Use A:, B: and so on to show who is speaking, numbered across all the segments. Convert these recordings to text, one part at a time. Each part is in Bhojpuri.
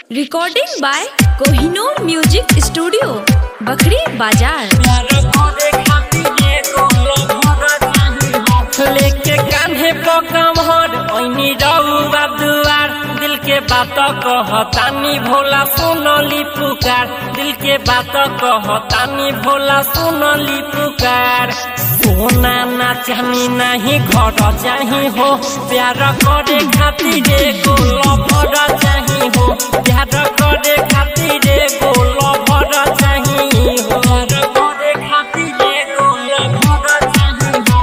A: recording by Kohinoor music studio Bakhri बाजार
B: लेके कान्हे पकमहर ओइनी रउआ दुआर दिल के बात कहतानी भोला सुनली पुकार दिल के बात कहतानी भोला सुनली पुकार सोना ना चाहनी नहीं घर चाही हो प्यार करे खातिर एगो लभर चाही हो प्यार करे खातिर एगो लभर चाही हो प्यार करे खातिर एगो लभर चाही हो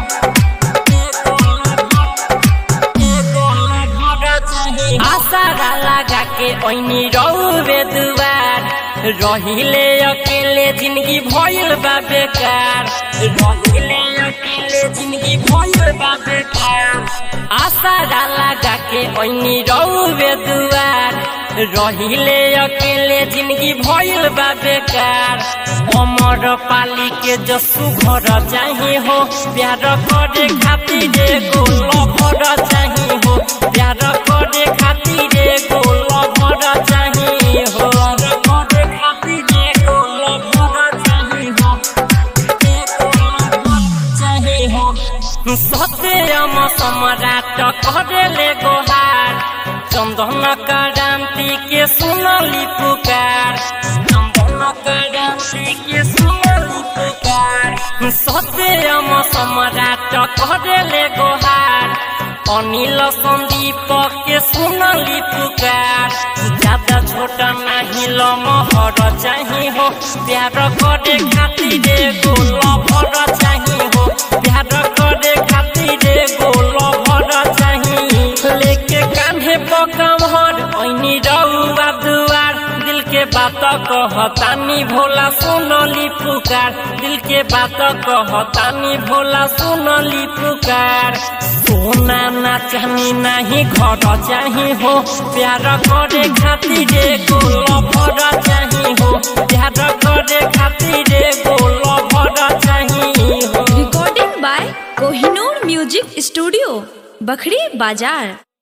B: आसारा लगा के ओइनी रौवे दुआर रहिले अकेले जिंदगी भइल बा बेकार रहिले अकेले जिंदगी भइल बा बेकार आसारा लगा के ओइनी रौवे दुआर रहिले अकेले जिंदगी भइल बा बेकार अमर पाली के जसु घर चाही हो प्यार करे खातिर एगो लभर चाही हो प्यार करे खातिर एगो लभर चाही हो प्यार करे खातिर एगो लभर चाही हो एगो लभर चाही हो सत्यम सम्राट करेले गोहार चंदन क्रांति के सुनली पुकार चंदन क्रांति के सुनली पुकार सत्यम सम्राट करेले गोहार अनिल संदीप के सुनली पुकार ज्यादा छोटा नहीं लमहर चाही हो प्यार करे खातिर एगो लभर चाही हो प्यार करे खातिर एगो लभर चाही लेके कान्हे पकमहर ऐनी रउआ दुआर दिल के बात कहतानी भोला सुनली पुकार दिल के बात कहतानी भोला सुनली पुकार सोना ना चाहनी नहीं घर चाही हो प्यार करे खातिर एगो लभर चाही हो प्यार करे खातिर एगो लभर चाही हो
A: recording by Kohinoor music studio Bakhri बाजार